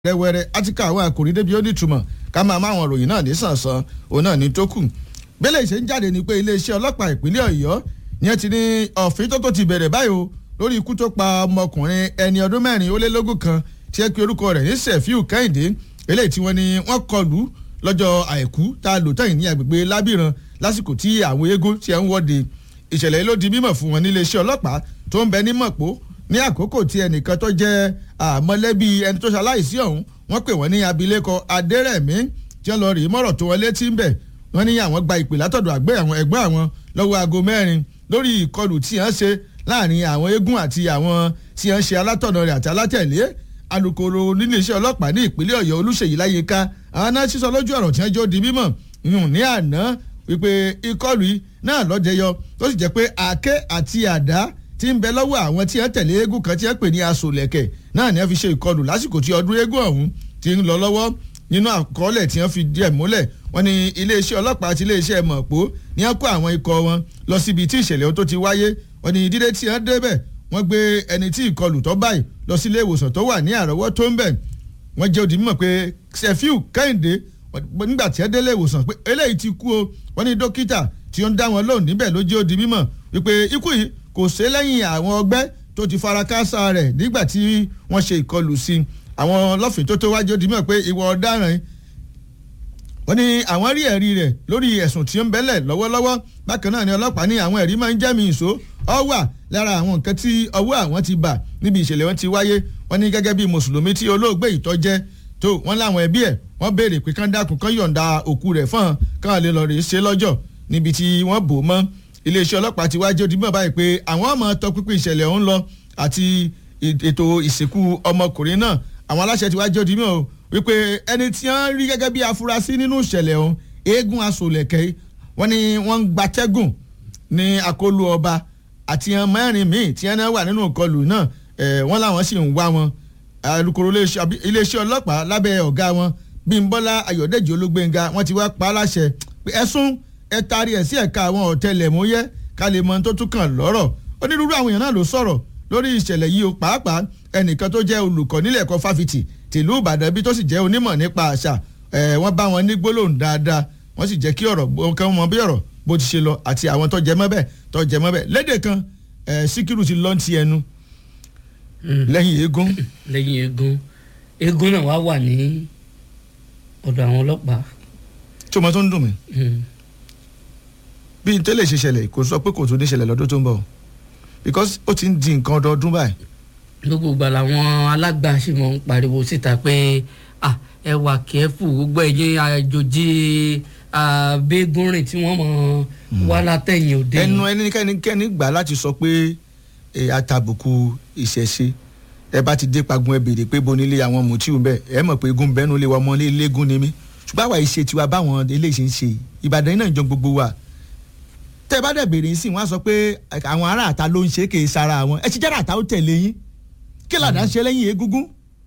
wẹ́rẹ́wẹ́rẹ́ á ti ká àwọn àkòrí débi ó ní ìtumọ̀ ká máa máa wọn ròyìn náà ní sànsán òun náà ní tó kù. bẹ́lẹ̀ ìṣe ń jáde ni pé iléeṣẹ́ ọlọ́pàá ìpínlẹ̀ ọ̀yọ́ yẹn ti ní ọ̀fìn tó tó ti bẹ̀rẹ̀ báyìí o lórí ikú tó pa ọmọkùnrin ẹni ọdún mẹ́rin ó lé lógún kan tí ẹ pe orúkọ rẹ̀ ní sefiu kẹ́hìndé eléyìí tí wọ́n ní wọ́n kọlù lọ́jọ́ àìkú tá a lò tẹ̀yìn ní agbègbè lábìrán lásìkò tí àwọn eégún ti ẹ̀ ń wọ́de ìṣẹ̀lẹ̀ yìí ló di mímọ̀ fún wọn níléeṣẹ́ ọlọ́pàá tó ń bẹ ní mọ̀pó ní àkókò tí ẹnìkan tó jẹ́ àmọ́lẹ́bí ẹni tó ṣaláìsí ọ̀hún wọ́n pè wọ́n ní abilékọ adẹ́rẹ̀mí tí wọ́n lọ rí mọ́rọ̀ tó wọn létí ń bẹ̀ wọ́n ní àwọn gba ìpè látọ̀dọ̀ àgbẹ̀ àwọn ẹgbẹ́ àwọn lọ́wọ́ aago mẹ́rin lórí ìkọlù tí wọ́n ṣe láàrin àwọn eégún àti àwọn tí wọ́n ṣe alátọ̀nà rẹ̀ àti alátẹ̀lé alukoro níléeṣẹ́ ọlọ́pàá ní ìpínlẹ̀ ọ̀yọ́ olúṣèyí láyéká àwọn náà sísọ lójú ọ̀rọ̀ tí wọ́n jó di mímọ̀ yùn ní àná wípé ìkọlù yìí náà lọ́jẹyọ tó sì jẹ́ pé àáké àti àdá tí ń bẹ lọ́wọ́ àwọn tí wọ́n tẹ̀lé eégún kan tí wọ́n pè ní asolẹ̀kẹ̀ náà ni wọ́n fi ṣe ìkọlù lásìkò tí ọdún eégún ọ̀hún ti ń lọ lọ́wọ́ nínú àkọọ́lẹ̀ tí wọ́n fi díẹ̀ múlẹ̀ wọ́n ní iléeṣẹ́ ọlọ́pàá àti iléeṣẹ́ mọ̀pó ní wọ́n kó àwọn ikọ̀ wọn lọ síbi tí ìṣẹ̀lẹ̀ ohun tó ti wáyé wọ́n ní dídé tí wọ́n débẹ̀ wọ́n gbé ẹni tí ìkọlù tó báyìí lọ sí ilé ìwòsàn tó wà ní àrọ́wọ́ tó ń bẹ̀ wọ́n jẹ́ òdì mímọ̀ pé sefiu kẹ́hìndé nígbà tí ẹ délé ìwòsàn pé eléyìí ti kú o wọ́n ní dókítà tí ó ń dá wọn lóhùn níbẹ̀ ló jẹ́ òdì mímọ̀ wípé ikú yìí kò sé lẹ́yìn àwọn ọgbẹ́ tó ti fara káásá rẹ̀ nígbà tí wọ́n ṣe ìkọlù sí àwọn ọlọ́fìn tó tó wájú òdì mímọ̀ pé ìwọ ọ̀daràn wọ́n ní àwọn rí ẹ̀rí rẹ̀ lórí ẹ̀sùn tí ó ń bẹ́lẹ̀ lọ́wọ́lọ́wọ́ bákan náà ni ọlọ́pàá ní àwọn ẹ̀rí máa ń jẹ́mi ìṣó ọ wà lára àwọn nǹkan tí ọwọ́ àwọn ti bà níbi ìṣẹ̀lẹ̀ wọn ti wáyé wọ́n ní gẹ́gẹ́ bí mùsùlùmí tí olóògbé ìtọ́jẹ́ tó wọ́n láwọn ẹbí ẹ̀ wọ́n béèrè pé kán dákun kán yọ̀ǹda òkú rẹ̀ fún un kán lè lọ rè é ṣe lọ́jọ́ níbi tí wọ́n bò mọ́ iléeṣẹ́ ọlọ́pàá ti wájú ojúmọ́ báyìí pé àwọn ọmọ tọpinpin ìṣẹ̀lẹ̀ ọ̀hún lọ àti ètò ìsìnkú ọmọkùnrin náà àwọn aláṣẹ ti wájú ojúmọ́ o wípé ẹni tí wọ́n rí gẹ́gẹ́ bí afurasí nínú ìṣẹ̀lẹ̀ ọ̀hún eégún asolẹ̀kẹ́ wọ́n ní wọ́n ń gbatẹ́gùn ní akólú ọba àti ẹ̀ mẹ́rin míì tí wọ́n wà nínú ìkọlù náà wọ́n làwọn sì ń wá wọn alukoro iléeṣẹ́ ọlọ́pàá lábẹ́ ọ̀gá wọn bímbọ́lá ayọ̀dẹ́jì olúgbénga wọ́n ti wá pa á láṣẹ pé ẹ̀sùn ẹ taari ẹ̀ sí ẹ̀ka àwọn ọ̀tẹlẹ̀múyẹ́ ká lè mọ tó tún kàn lọ́rọ̀ onírúurú àwọn èèyàn náà ló sọ̀rọ̀ lórí ìṣẹ̀lẹ̀ yìí o pàápàá ẹnìkan tó jẹ́ olùkọ́ nílẹ̀ ẹ̀kọ́ fáfitì tìlú ìbàdàn bí tó sì jẹ́ onímọ̀ nípa àṣà wọ́n bá wọn ní gbólóhùn dáadáa wọ́n sì jẹ́ kí ọ̀rọ̀ kan mọ bí ọ̀rọ̀ bó ti ṣe lọ àti àwọn tó jẹ mọ́ bẹ́ẹ̀ tó jẹ mọ́ bẹ́ẹ̀ lédè kan síkírù ti lọ́n ti ẹnu lẹ́yìn eégún. lẹ́yìn eégún eégún náà wá wà ní ọ̀dọ̀ àwọn ọlọ́pàá. tí o mọ tó ń dùn mí bí n tẹ́lẹ̀ ṣe ṣẹlẹ̀ kò sọ pé kò tún ní ṣẹlẹ̀ lọ́dún tó ń bọ̀ because ó ti ń di nǹkan ọdọọdún báyìí. gbogbo ìgbà làwọn alágbà sì mọ̀ ń pariwo síta pé ẹ wà kẹ́fù gbogbo ẹ̀yin àjòjì abégúnrin tí wọ́n mọ̀ wá látẹ̀yìn òde. ẹnu ẹnikẹ́ni gbà láti sọ pé àtàbùkù ìṣẹ̀ṣe ẹ bá ti dé pagun ẹ béèrè pé bo nílé àwọn mùtíù bẹ́ẹ̀ ẹ mọ̀ pé egun bẹ́nu lé wa ọmọ ilégún ni mí ṣùgbọ́n àwa ìṣe tiwa báwọn eléyìí ṣe ń ṣe ìbàdàn náà jọ gbogbo wa tẹ bá dẹ̀ béèrè sí wọn á sọ pé àwọn ará àta ló ń ṣe kì í sara àwọn ẹ ti jára àta ó tẹ̀lé yín kí làdá ń ṣe lẹ́yìn egungun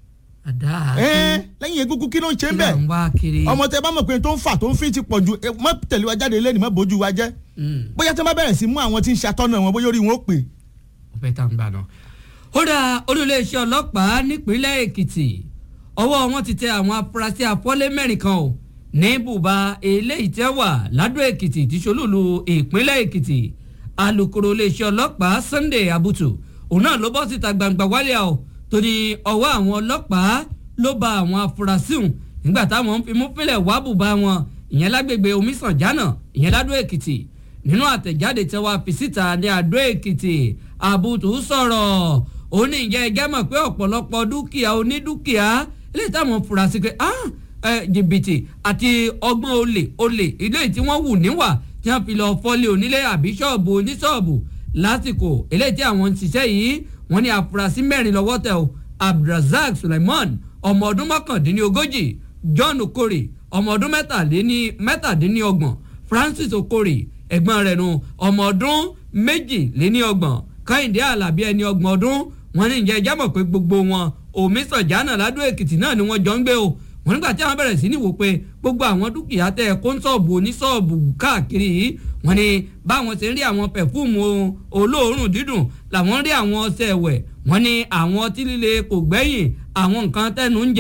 àdá lẹ́yìn egungun kí ló ń ṣe ń bẹ̀ ọmọ tẹ bá mọ̀ pé tó ń fà tó ń fi ti pọ̀ ju mọ́ tẹ̀lé wa jáde lẹ́nu mọ́ bójú wa jẹ́ bóyá tẹ bá bẹ̀rẹ̀ sí mú àwọn tí ń ṣàtọ́nà wọn bóyá orí wọn ó pè. ọ̀fẹ́ tá n gbà náà. ó dá olùléeṣẹ́ ọlọ́pàá nípínlẹ̀ èkìtì ọwọ́ wọn ti tẹ àwọn afurasí afọ́lé mẹ́rin kan o ní bùbá eléyìí tẹ́ wà ládó èkìtì tí solúlu ìpínlẹ̀ èkìtì alūkkóró iléeṣẹ́ ọlọ́pàá sunday abutu òun náà ló bọ́ síta gbangba wálé o torí ọwọ́ àwọn ọlọ́pàá ló ba àwọn afurasí hùn nígbà táwọn ń fi mú pínlẹ̀ wá bùbá wọn ìyẹn lágbègbè omisanjana ìyẹn ládó èkìtì nínú àtẹ̀jáde tí wọ́n fi síta ní àdó èkìtì abutu sọ̀rọ̀ ó ní ìjẹ́ ẹgẹ́ mọ̀ pé ọ̀pọ̀lọpọ̀ dúkìá onídúkìá eléyìí táwọn furasí pé ah jìbìtì àti ọgbọ́n olè olè ilé tí wọ́n wù níwà tí wọ́n fi lọ fọ́lé onílé àbí ṣọ́ọ̀bù oníṣọ́ọ̀bù lásìkò eléyìí tí àwọn ń ṣiṣẹ́ yìí wọ́n ní àfúrásì mẹ́rin lọ́wọ́ tẹ̀ o abdulrasaq suleiman ọmọ ọdún mọ́kàndínlógójì john okore ọmọ ọdún mẹ́tàdínlọ́gbọ̀n francis okore ẹ̀gbọ́n rẹ̀ nu ọmọ ọdún méjìléníọgbọ̀n kẹ́hìndé alábí ẹni ọgbọ̀n ọdún wọ́n ní ìjẹ́ ìjábọ̀ pé gbogbo wọn òmísànjánà ládó èkìtì náà ni wọ́n jọ ń gbé o wọn nígbà tí àwọn bẹ̀rẹ̀ sí ní wò pé gbogbo àwọn dúkìá tẹ kó ń sọ̀bù oníṣọ́ọ̀bù káàkiri yìí wọn ni báwọn ṣe ń rí àwọn pẹ̀fúùmù olóòórùn dídùn làwọn rí àwọn ọṣẹ ẹ̀wẹ̀ wọn ni àwọn ọtí líle kò gbẹ́yìn àwọn nǹkan tẹnu ń jẹ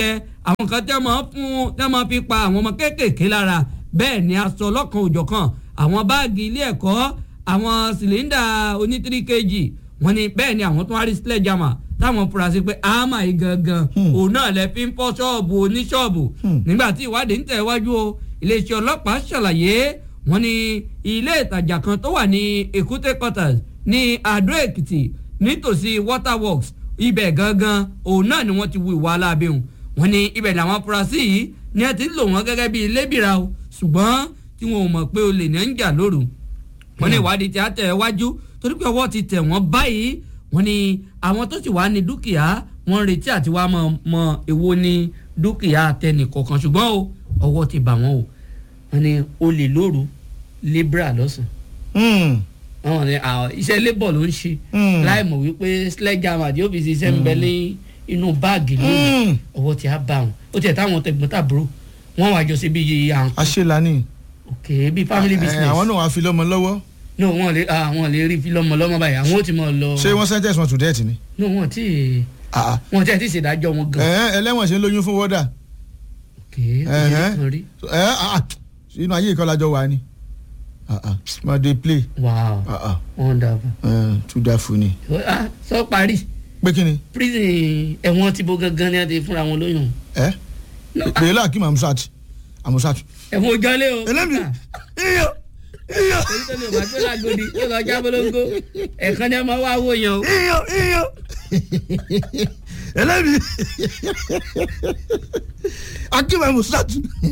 àwọn kan tẹ́ máa fún tẹ́ máa fi pa àwọn ọmọ kéékèèké lára bẹ́ẹ̀ ni aṣọ ọlọ́kan òjọ̀kan àwọn báàgì ilé ẹ̀kọ́ àwọn sìlẹ́ńdà oní tírí kejì wọ́n ní bẹ́ẹ̀ ni àwọn tó wá rí sledgehammer táwọn fura sí pé àmà yìí gangan òun náà lẹ fi ń fọ́ ṣọ́ọ̀bù oníṣọ́ọ̀bù nígbà tí ìwádìí ń tẹ̀ wájú o iléeṣẹ́ ọlọ́pàá ṣàlàyé wọ́n ní ilé ìtajà kan tó wà ní Èkúté quarters ní Adó Èkìtì nítòsí waterworks ibẹ̀ gangan òun náà ni wọ́n ti wu ìwà aláàbẹ̀hùn wọ́n ní ibẹ̀ làwọn afurasí yìí ni ẹ ti ń lò wọ́n gẹ́gẹ́ bíi lébìrà o ṣùgbọ́n tí wọn ò mọ̀ pé olè ní ń jà lóru wọ́n ní ìwádìí tí a tẹ̀ wájú torí pé ọwọ́ ti tẹ̀ wọ́n báyìí wọ́n ní àwọn tó sì wá ní dúkìá wọ́n ń retí àti wá mọ mọ èwo ní dúkìá tẹnìkọ̀ọ̀kan ṣùgbọ́n o ọwọ́ ti bà wọ́n o wọ́n ní olè lóru libra lọ́sàn wọ́n ní iṣẹ́ labour ló ń ṣe láì mọ̀ wípé sledgehammer àti ọ́fíìsì iṣẹ́ ń bẹ ní inú báàgì lónìí ọwọ́ ti á bá wọn ó tiẹ̀ táwọn tẹ̀gbọ́n tàbúrò wọ́n wá jọ sí bí yìí à ń àṣelani ok bí family business àwọn náà wàá fi lọ́mọ lọ́wọ́ no wọn lè àwọn lè rí lọmọ lọmọ báyìí àwọn ò ti mọ lọ. ṣé wọ́n sentence wọn to death ni. no wọn ti Ah, ah. wọn ti ẹ ti ṣèdájọ́ wọn gan. Ẹ̀hẹ́n, ẹlẹ́wọ̀n ṣe ń lóyún fún wọ́dà ok ìyẹn kan rí. ẹ ah, inú ayé ìkọlájọ wà ni Ah, ah. ma dey play wow Ah, ah. wonderful. Eh, too dáfù ni. ah sọ parí pé kí ni prison ẹ̀wọ̀n ti bo gangan ni a ti fúnra wọn lóyún. ẹ No, pèlè láàkì amusat amusat. ẹ̀wọ̀n ojọ́lé o. ẹlẹ́mi iyọ̀ iyọ̀ èyí tó ní òbá tó lágodi yóò lọ já bolongo ẹ̀kan ní a máa wá wò yàn o. iyọ̀ iyọ̀ ẹlẹ́mi akim amusat.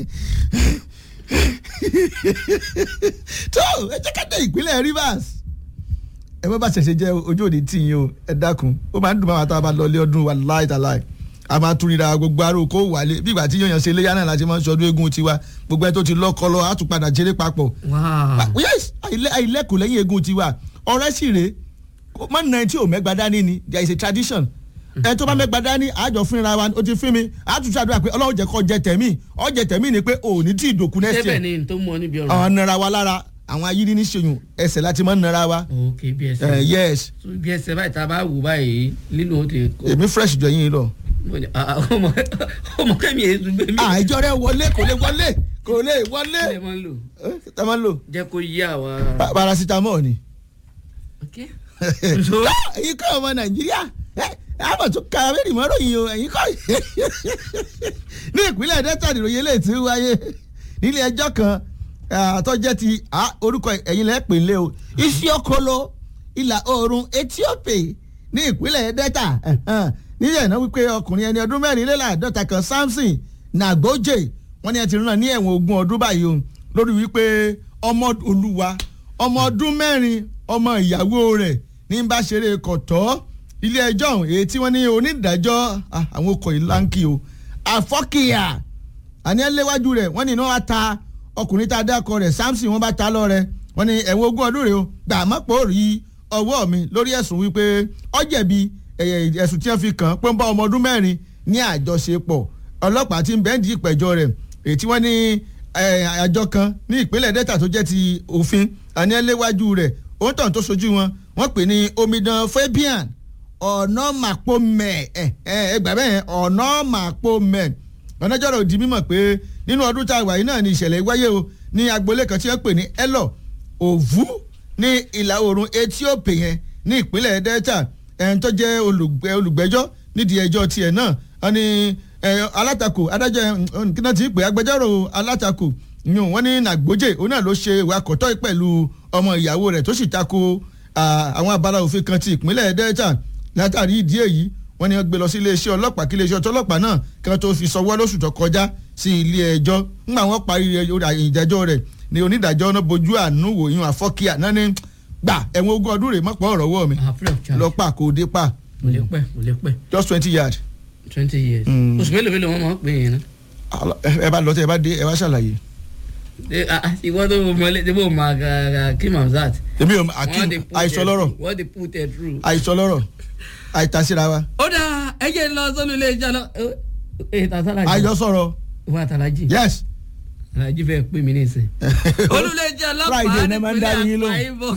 tó ẹ jẹ́ ká dé ìpínlẹ̀ Rivers ẹ bá bá ṣẹ̀ṣẹ̀ jẹ́ ojú òde tí yín o ẹ dákun ó máa ń dùn máa tá a bá lọ ilé ọdún wa láì tá láì a máa tún ríra gbogbo aró kó wálé bí ìgbà tí yóò yàn ṣe iléyà náà láti máa ń ṣọdún eégún tiwa gbogbo ẹ tó ti lọ́kọ lọ á tún padà jẹrẹ papọ̀ wow yes àìlẹ́kùn lẹ́yìn eégún tiwa ọ̀rẹ́ sì rèé mọ́ nà tí ò mẹ́gba dání ni there is a tradition ẹ tó bá mẹ́gba dání àjọ fúnra wa ó ti fún mi àtúnṣe àdúrà pé ọlọ́run jẹ́ kó jẹ tẹ̀mí ọ jẹ tẹ̀mí ni pé òní tí ìdòkú next sẹ́bẹ̀ year ni n tó mọ níbi ọ̀rọ̀. àwọn nara wa lára àwọn ayírí ní ṣèyún ẹsẹ̀ láti mọ́ nara wa ok bí ẹsẹ̀ Eh, yes bí ẹsẹ̀ báyìí tá a bá wù báyìí lílo ó ti kó. èmi fresh jọ yín lọ. Mo ní, ah, ah, ọmọ ọmọ kẹ́mi èso gbé mi. àìjọ rẹ wọlé kò lè wọlé kò lè wọlé kí lè máa ń lò Eh, tá a máa ń lò jẹ́ kó yí àwa. Pa- paracetamol ni. ok so ẹ̀yin kọ́ ọmọ nàìjíríà ẹ àmọ̀ tó ka abẹ́rẹ́ ìmọ̀ràn yìí o ẹ̀yin kọ́ ní ìpínlẹ̀ delta nìròyìn eléyìí tí ó wáyé nílé ẹjọ́ kan àtọ́jẹ́ ti ah, orúkọ ẹ̀yin lẹ́ pè lé o Isiokolo ìlà oòrùn Ethiopia ní ìpínlẹ̀ delta nílẹ̀ náà wípé ọkùnrin ẹni ọdún mẹ́rin léláàádọ́ta kan Samson Nagboje wọ́n ní ẹ ti rán ní ẹ̀wọ̀n ogún ọdún báyìí o lórí wípé ọmọ olúwa ọmọ ọdún mẹ́rin ọmọ ìyàwó rẹ̀ ní bá ṣeré kọ̀tọ́ ilé ẹjọ́ ọ̀hún èyí tí wọ́n ní onídàájọ́ ah, àwọn okọ̀ ìlánkì o àfọ́kìyà àní ẹlẹ́wájú rẹ̀ wọ́n ní iná wa ta ọkùnrin tá a dákọ rẹ̀ Samson wọ́n bá ta lọ rẹ̀ wọ́n ní ẹ̀wọ̀n ogún ọdún rẹ̀ o gbà mọ́pọ̀ rí ọwọ́ mi lórí ẹ̀sùn wípé ó jẹ̀bi ẹ̀yẹ ẹ̀sùn tí wọ́n fi kàn án pé ń bá ọmọ ọdún mẹ́rin ní àjọṣepọ̀ ọlọ́pàá tí ń bẹ́ẹ̀ di ìpẹ̀jọ́ rẹ̀ èyí tí wọ́n ní eh, àjọ kan ní ìpínlẹ̀ Delta tó jẹ́ ti òfin àní ẹlẹ́wájú rẹ̀ òun tàn tó sojú wọn wọ́n pè ní omidan Fabian ọ̀nà màpomẹ̀ ẹ̀ ẹ̀ ẹgbà bẹ́ẹ̀ ọ̀nà màpomẹ̀ ọ̀nàjọ́rọ̀ òdì mímọ̀ pé nínú ọdún tá a wà yìí náà ni ìṣẹ̀lẹ̀ wáyé o ní agboolé kan tí wọ́n pè ní Elọ Òvú ní ìlà oòrùn Ethiopia yẹn ní ìpínlẹ̀ Delta ẹni tó jẹ́ olùgbẹ́- olùgbẹ́jọ́ nídìí ẹjọ́ tiẹ̀ náà wọ́n ní eh, alátakò adájọ́ eh, kí náà ti pè agbẹjọ́rò alátakò yun wọ́n ní Nagboje òun náà ló ṣe ìwà kọ̀tọ́ pẹ̀lú ọmọ ìyàwó rẹ̀ tó sì tako ah, àwọn abala òfin kan ti ìpínlẹ̀ Delta látàrí ìdí èyí wọ́n ní wọ́n gbé lọ sí iléeṣẹ́ ọlọ́pàá kí iléeṣẹ́ ọlọ́pàá náà kí wọ́n tó fi sọwọ́ lóṣù tó kọjá sí ilé ẹjọ́ ńgbà wọ́n parí ìdájọ́ rẹ̀ ní onídàájọ́ náà bojú àánú wò yún àfọ́kíà náà ní gbà ẹ̀wọ̀n ogún ọdún rẹ̀ mọ́pọ̀ ọ̀rọ̀ wọ̀ mi ah free of charge lọ́pàá kò dé pa mo lè pẹ́ mo lè pẹ́ just twenty yard twenty years Mm. oṣù mélòó mélòó wọn máa ń pè yẹn náà. ẹ bá lọ tẹ ẹ bá dé ẹ bá ṣàlàyé. Ṣé, ah, ah, ìwọ tó mọ ilé tí mo máa ga Kim Hamzat. èmi ò Wọ́n akim dey put àìsọ it- lọ́rọ̀ wọ́n dey put it through. àìsọ lọ́rọ̀ àìtasíra wa ó dáa ẹ jẹ́ lọ sọ́nù ilé iṣẹ́ lọ. ẹ ta sálàjì. àìjọ sọ̀rọ̀ wọ́n àtàlájì. yes. àtàlájì fẹ́ pè mí nísìn. olùlẹ̀jẹ̀ ọlọ́pàá Friday ní máa ń dá yín lóhùn. àìbọ̀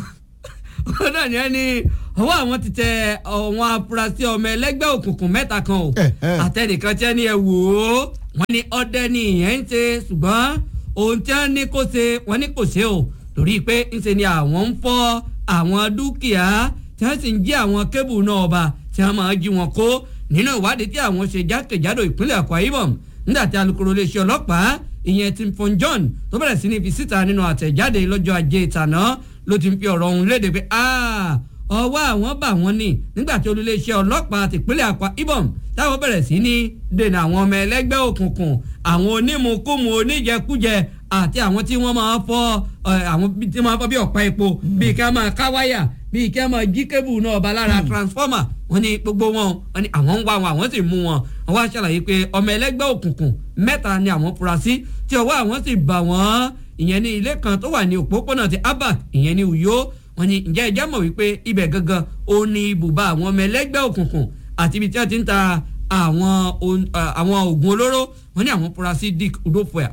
ó náà ní ẹni ọwọ́ àwọn ti tẹ àwọn afurasí ọmọ ẹlẹ́gbẹ́ òkùnkùn mẹ́ta kan o Eh, eh. àtẹnìkan tí ẹni ẹ wò ó wọ́n ní ọdẹ ni ìyẹn ń ṣe ṣùgbọ́n ohun tí wọ́n ní kó ṣe wọ́n ní kò ṣe o torí pé ńṣe ni àwọn ń fọ́ àwọn dúkìá tí wọ́n sì ń jí àwọn kébù náà ọba tí wọ́n máa jí wọn kó nínú ìwádìí tí àwọn ṣe jákèjádò ìpínlẹ̀ Akwa Ibom nígbà tí alukoro iléeṣẹ́ ọlọ́pàá ìyẹn Tim Fon John tó bẹ̀rẹ̀ sí ní fi síta nínú àtẹ̀jáde lọ́jọ́ ajé ìtàná ló ti ń fi ọ̀rọ̀ ọ̀hún léde pé ọwọ́ àwọn bà wọ́n ní nígbà tí olùléeṣẹ́ ọlọ́pàá tìpínlẹ̀ Akwa Ibom táwọn bẹ̀rẹ̀ sí ní dènà àwọn ọmọ ẹlẹ́gbẹ́ òkùnkùn àwọn onímùkúmu oníjẹkújẹ àti àwọn tí wọ́n máa fọ́ àwọn tí wọ́n máa fọ́ bí ọ̀pá epo bíi kí wọ́n máa ká wáyà bíi kí wọ́n máa jí kébù náà bá lára transformer wọ́n ní gbogbo wọn wọ́n ní àwọn ń wá wọn àwọn sì mú wọn wọ́n wá ṣàlàyé pé ọmọ ẹlẹ́gbẹ́ òkùnkùn mẹ́ta ni àwọn fura sí tí ọwọ́ àwọn sì bà wọ́n ìyẹn ní ilé kan tó wà ní òpópónà ti Abak ìyẹn ní Uyo wọ́n ní ǹjẹ́ ẹjẹ́ mọ̀ wípé ibẹ̀ gangan ó ní ibùba àwọn ọmọ ẹlẹ́gbẹ́ òkùnkùn àti ibi tí wọ́n ti ń ta àwọn àwọn oògùn olóró wọ́n ní àwọn fura sí Dick Udofoya.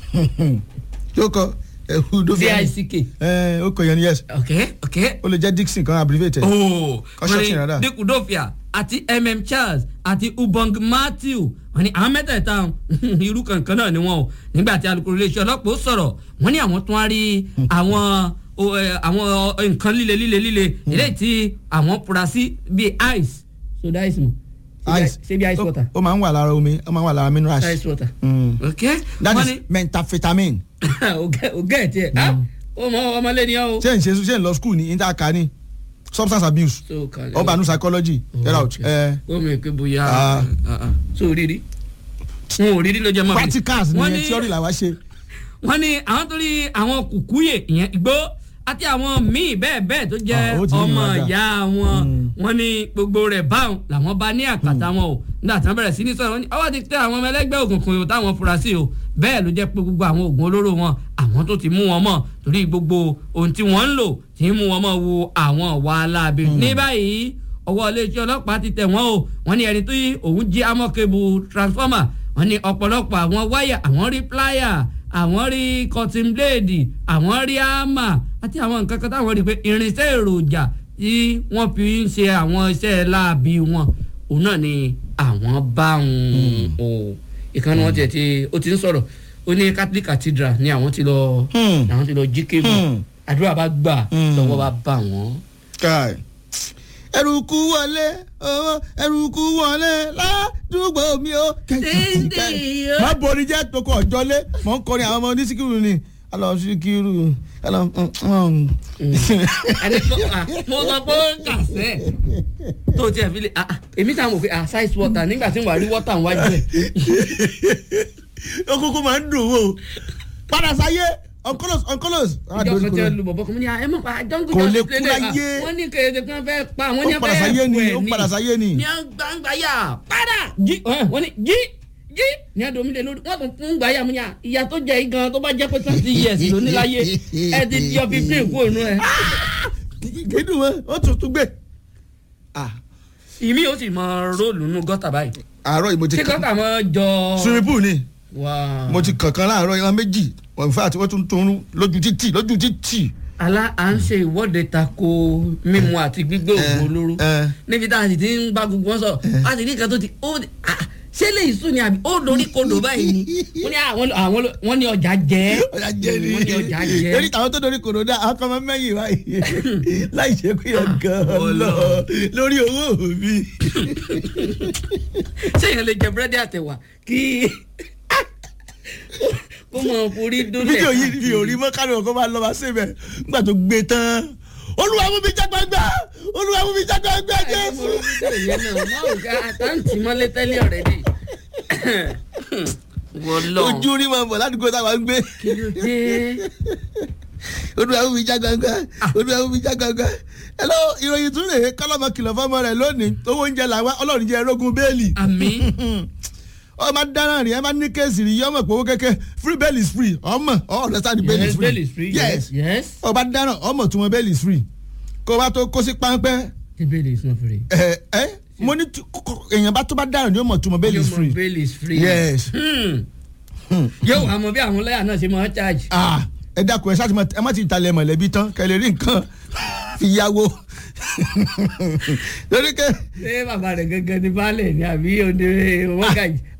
yóò kọ Udofoya dick ẹ ó kọ yẹn ni yes ok ok. ó lè jẹ́ Dixon kan abbreviated. ooo Construction wọ́n rada. ní Dick Udofia àti mm Charles àti Ubong Matthew wọ́n ní àwọn mẹ́tẹ̀ẹ̀ta irú kankan náà ni wọ́n o nígbà tí alukoro iléeṣẹ́ ọlọ́pàá ó sọ̀rọ̀ wọ́n ní àwọn tún á rí àwọn o, ẹ, àwọn nǹkan líle líle líle eléyìí tí àwọn fura sí bíi ice soda ice mu ice ṣe bí ice Ó- water ó máa ń wà lára omi ó máa ń wà lára minerals. ice water Mm. ok that wọ́n is ní methamphetamine. ògẹ́ ẹ̀ tiẹ̀ ó mọ ọmọlé ni ọ́ o. ṣé n ṣe ṣe n lọ school ní interca ní substance abuse So, kàlẹ́. ọba nu psychology get out. Okay. ẹ ó mọ̀ pé bóyá Ah. so rírí wọn ò rírí ló jẹ́ mọ́ mi. practicals Wọ́n ni ní- theory làwa ṣe. wọ́n ní àwọn tó rí àwọn kùkúyè ìyẹn igbó àti àwọn míì bẹ́ẹ̀ bẹ́ẹ̀ tó jẹ́ Ah, ó ti rí ọmọ ìwádà. ìyá wọn Mm. wọ́n ní gbogbo rẹ̀ báwọn làwọn bá ní àkàtà wọn o nígbà tí wọ́n bẹ̀rẹ̀ sí ní sọ̀rọ̀ wọ́n ní ọwọ́ ti tẹ àwọn ọmọ ẹlẹ́gbẹ́ òkùnkùn yòó táwọn fura sí o bẹ́ẹ̀ ló jẹ́ pé gbogbo àwọn oògùn olóró wọn àwọn tó ti mú wọn mọ̀ torí gbogbo ohun tí wọ́n ń lò tí ń mú wọn mọ̀ wo àwọn ọ̀wà aláàbí ní báyìí ọwọ́ iléeṣẹ́ ọlọ́pàá ti tẹ̀ wọ́n o wọ́n ní ẹni tó yí òun jí amọ́kébù transformer wọ́n ní ọ̀pọ̀lọpọ̀ àwọn wáyà àwọn rí plier àwọn rí cotton blade àwọn rí hammer àti àwọn nǹkan kan táwọn rí pé irinṣẹ́ èròjà tí wọ́n fi ń ṣe àwọn iṣẹ́ láabi wọn òun náà ni àwọn bá ń o ìkànnì wọn tiẹ̀ ti ó ti ń sọ̀rọ̀ ó ní Catholic Cathedral ni àwọn ti lọ Hmm. àwọn ti lọ jí kébù Hmm. àdúrà bá gbà Hmm. lọ́wọ́ bá bà wọ́n. kai ẹrùkú wọlé owó ẹrùkú wọlé ládùúgbò mi ó. Dídì ó. má borí jẹ́ tokọ̀ ọ̀jọ́lé mọ̀ ń kọrin àwọn ọmọ onísìkìrù ni alọ síkìrù alọ. ẹni tó à mo sọ pé ó ń kàṣẹ́ tó tiẹ̀ fi lè ah, ah, èmi táwọn mọ̀ pé ah size water nígbà tí wàá rí water wájú ẹ̀ okùnkùn máa ń dùn wò padà sáyé oncolos oncolos. ìjọ kan tí wọ́n lu bọ̀bọ̀ kan mo ní ah, ẹ mọ̀ pa jọ́ngù Kò jọ́ lè sí kú play day, láyé. ah, wọ́n ní kéde kan fẹ́ pa wọ́n ní ó padà sáyé ni ó padà sáyé ni. ní gbangba yà padà jí ẹ, wọ́n ní jí jí ní adomile lórí wọ́n tún fún gbàyà mu yà ìyá tó jẹ igan tó bá jẹ́ pé twenty years ló ní láyé ẹ ti yọ fifteen kúrò nù ẹ. kédùn wọn ó tún tún gbé. Ah, ìmí ó sì mọ róòlù nù gọ́tà báyìí àárọ̀ yìí mo ti ṣé kàn gọ́tà mọ jọ. swimming pool ni Wow. mo ti kankan láàárọ̀ ìran méjì in fact wọ́n tún tún lójú títì lójú títì. alá à ń ṣe ìwọ́de tako mímu àti gbígbé òògùn olóró ẹ. níbi tá a sì ti ń bá gbogbo wọn sọ a sì ní nǹkan tó ti ó ah, ṣé lè sùn ni àbí ó dorí kodò báyìí ni wọ́n ní àwọn àwọn wọ́n ní ọjà jẹ́ ọjà jẹ ni wọ́n ní ọjà jẹ́ lórí tàwọn tó dorí kòròdà àwọn kan máa ń mẹ́yìn báyìí láì ṣe pé ọgàn lọ lórí owó mi. ṣé èèyàn lè jẹ búrẹ́dì àtẹ̀wà kí kó mọ forí dólẹ̀ fídíò yìí mi ò rí mọ́ kánú ọkọ máa lọ máa ṣe bẹ̀ nígbà tó gbé tán olúwa mú mi jágbàgbà olúwa mú mi jágbàgbà jésù. ìyẹn náà máa ò ká àtàǹtì mọ́lé tẹ́lẹ̀ ọ̀rẹ́ dì wọ́n lọ ojú rí máa bọ̀ ládùúgbò táwa ń gbé kí ló dé. olúwa mú mi jágbàgbà olúwa mú mi jágbàgbà. hello ìròyìn tún rèé kọ́lọ́mọ kìlọ̀ fọ́mọ rẹ̀ lónìí owó oúnjẹ làwọn ọlọ́run jẹ́ erógun bẹ́ẹ̀lì. àmì ọmọ dáná rí ẹ bá ní kéèsì rí yọmọ pé owó kéke free bail is free ọmọ ọ understand the bail is yes free bail is free yes yes ọba dáná ọmọ tí wọn bail is free kó o bá tó kó sí páńpẹ́ the bail is not free. ẹ ẹ mo ní tu- kó- kó- èèyàn bá tó bá dáná ni ó mọ̀ tí wọn bail is Yóò mọ free bail is free. yes Hmm. yóò wá mọ bí àwọn lọ́yà náà ṣe máa ń charge. ah ẹ dákun ẹ ṣáà ti mọ ẹ má ti talẹ̀ mọ̀lẹ́bí tán kẹ́ lè rí nǹkan fi yáwó lórí kẹ́ ṣé bàbá rẹ̀ gẹ́gẹ́ ní baálẹ̀ ni àbí òde wọ́gàjì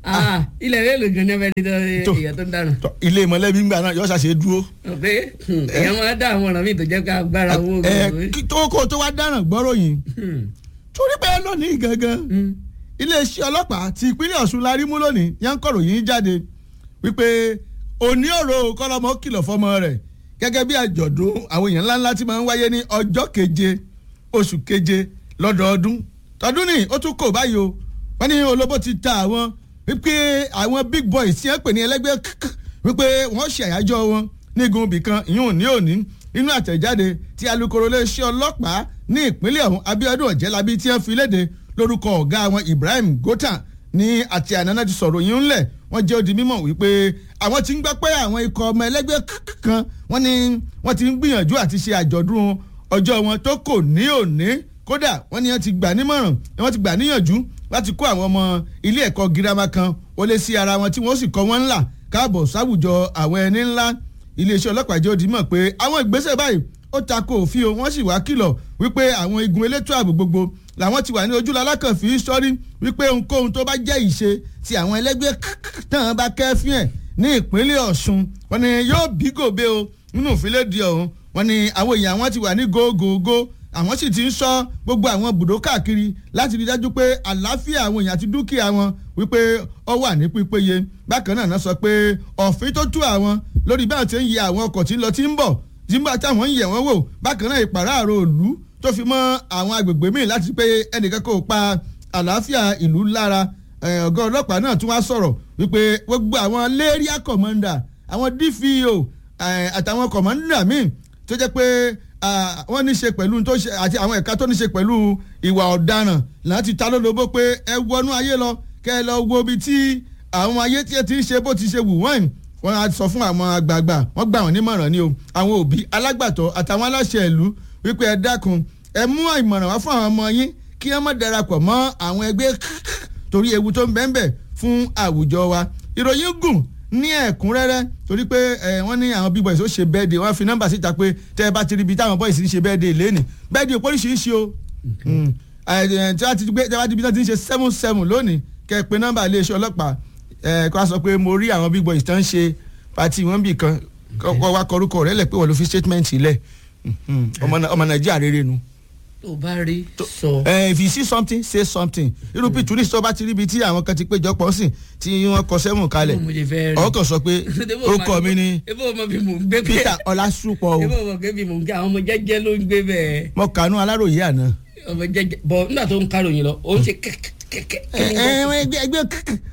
Ah, ilẹ̀ rẹ̀ ló gan ní abẹ́rẹ́ tó Tó. èèyàn tó ń dànù. Tọ́, ilé mọ̀lẹ́bí ń gbà náà yọ ṣàṣe dúró. pé èèyàn máa dá àwọn ọ̀ràn míì tó jẹ́ ká gbára owó ẹ gbogbo. kí- tó kó tó wá dáràn gbọ́rọ̀ yìí Hmm. torí pé lónìí gangan Hmm. iléeṣẹ́ ọlọ́pàá ti ìpínlẹ̀ ọ̀ṣun la rí mú lónìí yẹn ń kọ̀rọ̀ yìí jáde wípé òní ọ̀rọ̀ kọ́lọ́mọ kìlọ̀ fọmọ rẹ̀ gẹ́gẹ́ bí àjọ̀dún àwọn èèyàn ńláńlá tí máa ń wáyé ní ọjọ́ keje oṣù keje lọ́dọọdún tọdún ní ó tún kò báyìí o wọ́n ní olóbó ti ta àwọn wípé àwọn big boys tí wọ́n pè ní ẹlẹ́gbẹ́ KK wípé wọ́n ṣe àyájọ́ wọn ní igun ibìkan ìyún ní òní nínú àtẹ̀jáde tí alukoro iléeṣẹ́ ọlọ́pàá ní ìpínlẹ̀ ọ̀hún Abíọ́dún Ọ̀jẹ́lábí tí wọ́n fi léde lórúkọ ọ̀gá wọn Ibrahim Gota ní àti ànáná ti sọ̀rọ̀ yìí ńlẹ̀ wọ́n jẹ́ ó di mímọ̀ wípé àwọn ti ń gbọ́ pé àwọn ikọ̀ ọmọ ẹlẹ́gbẹ́ KK kan wọ́n ní wọ́n ti ń gbìyànjú àti ṣe àjọ̀dún ọjọ́ wọn tó kò ní òní kódà wọ́n ní wọ́n ti gbà nímọ̀ràn wọ́n ti gbà níyànjú láti kó àwọn ọmọ ilé ẹ̀kọ́ girama kan wọlé sí ara wọn tí wọ́n sì kọ́ wọn ńlá káàbọ̀ sáwùjọ àwọn ẹni ńlá iléeṣẹ́ ọlọ́pàá jẹ́ ó di mọ̀ pé àwọn ìgbésẹ̀ báyìí ó tako òfin o wọ́n sì wá kìlọ̀ wípé àwọn igun elétò ààbò gbogbo làwọn ti wà ní ojúlọ alákànfì sọ́rí wípé ohunkóhun tó bá jẹ́ ìṣe tí àwọn ẹlẹ́gbẹ́ tán bá kẹ́fín ẹ̀ ní ìpínlẹ̀ Ọ̀ṣun wọ́n ní yóò bí gòbe o nínú ìfilẹ́dì ọ̀hún wọ́n ní àwọn èèyàn wọn ti wà ní gógógó àwọn sì ti ń sọ gbogbo àwọn bùdó káàkiri láti rí dájú pé àlàáfíà àwọn èèyàn àti dúkìá wọn wípé ó wà ní pípéye bákan náà náà sọ pé òfin tó tú àwọn lórí báwọn ti ń yẹ àwọn ọkọ̀ tí ń lọ tí ń bọ̀ tí ń bá táwọn ń yẹ̀ wọ́n wò bákan náà ìpàráàrọ̀ òlú tó fi mọ́ àwọn agbègbè míì láti pé ẹnìkan kò pa àlàáfíà ìlú lára Eh, ọ̀gá ọlọ́pàá náà tún wá sọ̀rọ̀ wípé gbogbo àwọn area commander àwọn DPO eh, àtàwọn commander míì tó jẹ́ pé ah, wọ́n ní ṣe pẹ̀lú tó ṣe àti àwọn ẹ̀ka tó ní ṣe pẹ̀lú ìwà ọ̀daràn láti ta lólobó pé ẹ wọnú ayé lọ kẹ́ ẹ lọ wo ibi tí àwọn ayé tí ẹ ti ń ṣe bó ti ṣe wù wọ́n wọ́n á sọ fún àwọn àgbààgbà wọ́n gbà wọ́n nímọ̀ràn ni o àwọn òbí alágbàtọ́ àtàwọn aláṣẹ ìlú wípé ẹ dákun ẹ mú ìmọ̀ràn wá fún àwọn ọmọ yín kí wọ́n má darapọ̀ mọ́ àwọn ẹgbẹ́ torí ewu tó ń bẹ́ẹ̀ bẹ́ẹ̀ fún àwùjọ wa ìròyìn gùn ní ẹ̀kúnrẹ́rẹ́ torí pé ẹ wọ́n ní àwọn big boys ó ṣe bẹ́ẹ̀dẹ̀ wọ́n fi nọ́mbà síta pé tẹ́ ẹ bá ti rí ibi táwọn boys ń ṣe bẹ́ẹ̀dẹ̀ lẹ́nìí bẹ́ẹ̀dẹ̀ òpó oríṣiríṣi o Mm. ẹ, ẹ, tí wọ́n ti gbé tí wọ́n ti ibi tí wọ́n ti ń ṣe seven seven lónìí kẹ́ ẹ pé nọ́mbà iléeṣẹ́ ọlọ́pàá ẹ kó a sọ pé mo rí àwọn big boys tó ń ṣe pati wọn bì kan kọ́ wa kọrúkọ rẹ̀ lẹ̀ pé wọ́n ló fi statement sílẹ̀ Mhm. ọmọ Nà- ọmọ Nàìjíríà rere nu tó bá rí sọ. ẹ if you see something say something irú pìtúrí tó bá ti ríbi tí àwọn kan ti péjọ pọ̀ sí tí wọ́n kọ sẹ́wọ̀n kalẹ̀ mo lè fẹ́ rí. ọkọ̀ sọ pé orúkọ mi ni ebo ọmọ bí mò ń gbé Peter Ọlásùpọ̀ ebo o ọmọ bí mò ń gbé àwọn ọmọ jẹ́jẹ́ ló ń gbé bẹ́ẹ̀ mo kànú Aláròyé àná. ọmọ jẹ́jẹ́ bọ̀ nígbà tó ń káròyìn lọ ó ń ṣe kẹ́kẹ́kẹ́kẹ́. ẹ ẹ ẹgbẹ́ ẹgbẹ́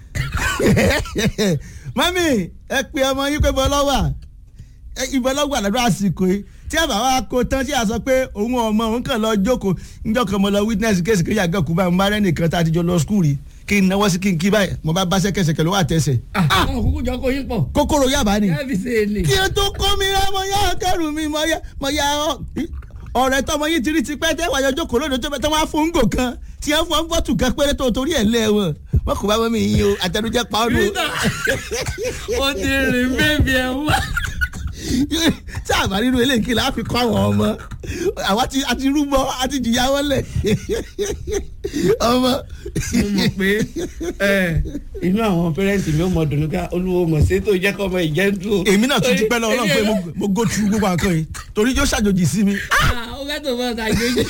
mami ẹ pe ọmọ yín pé bọ́lọ́wà ìbọ́lọ́wà lọ́dọ̀ àsìkò yìí tí a bá wa kó tán tí a sọ pé òun ọmọ òun kàn lọ jókòó níjọ́ kan mo lọ witness kéèsì kéèyàn àgàn kú báyìí mo bá rẹ́ nìkan tá a ti jọ lọ skul rí kí n náwó sí kí n kí báyìí mo bá bá sẹ́kẹsẹ̀kẹ̀ lọ́wọ́ àtẹsẹ̀ àwọn òkúkú jọ kó yín pọ̀. kókóró yàbá ni káfí ṣe é lè. kí o tó kó mi rẹ mo yá kẹrù mi mo yá mo yá ọ ọ̀rẹ́ tọmọ yìí ti rí ti pẹ́ tẹ́ wàá jókòó lóde tó bẹ tẹ́ wọ́n á fún ngò kan tí wọ́n fún bọ́tù kan péré tó torí ẹ̀ lẹ́ wọn wọn kò bá wọn mi yín o àtẹnujẹ pa ọ́ nù. Peter ó ti rìn bébí ẹ wá. tí a bá nínú eléyìí kí la fi kọ́ àwọn ọmọ àwa ti a ti rúbọ a ti jìyà wọn lẹ̀ ọmọ. mo mọ̀ pé ẹ, inú àwọn pẹ́rẹ́ǹtì mi ò mọ̀ dùnú ká olúwo mọ̀ sí tó jẹ́ kọ́ ọmọ ìjẹ́ ń dùn. èmi náà tún dúpẹ́ lọ́wọ́ Ọlọ́run pé mo- mo go through gbogbo àǹkan yìí torí yóò ṣàjòjì sí mi. ó fẹ́ tó fọ́ ọ̀tà ìgbéjì.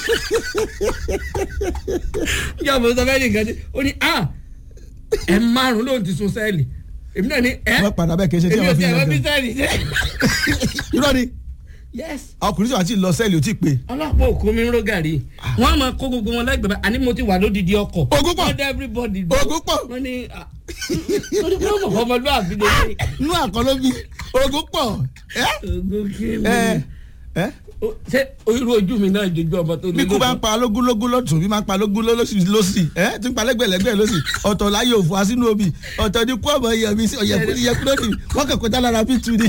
ìjọba mo sọ fẹ́ nìkan ní ó ní a ẹ márùn lóun ti sun sẹ́ẹ̀lì èmi náà ní ẹ wọ́n padà bẹ́ẹ̀ kì í ṣe tí èmi ò wọ́n fi tẹ̀ ń wọ́n bí yan sẹ́ẹ̀lì jẹ́. irọ́ ni yes ọkùnrin tí wàá ti lọ sẹ́ẹ̀lì ò tí ì pé. ọlọ́pàá òkú mi ń ró gàrí wọ́n á máa kó gbogbo wọn lẹ́gbẹ̀ẹ́ báyìí àní mo ti wà lódìdí ọkọ̀ Ogún pọ̀. wọ́n dá everybody dúró. Ogún pọ̀. wọ́n ní ah, torí pé ó mọ̀ fọ́ ọmọlúwàbí lélẹ̀ inú àkọlọ́ bí ogun pọ̀ ẹ́ ogún kí ni ẹ́ ẹ́ Ó- ṣé irú ojú mi náà jojú ọmọ tó bí kú bá ń pa lógúnlógún lọ́tún bí máa ń pa lógún lọ́sì lọ́sì ẹ́ tí ń pa lẹ́gbẹ̀lẹ́gbẹ̀ lọ́sì ọ̀tọ̀ láyé òfò asínú obì ọ̀tọ̀ ní kú ọmọ iyọ̀ mi sí ọ̀yẹ̀kú iyẹ̀kú lónìí wọ́n kàn kọjá lára bí tu ni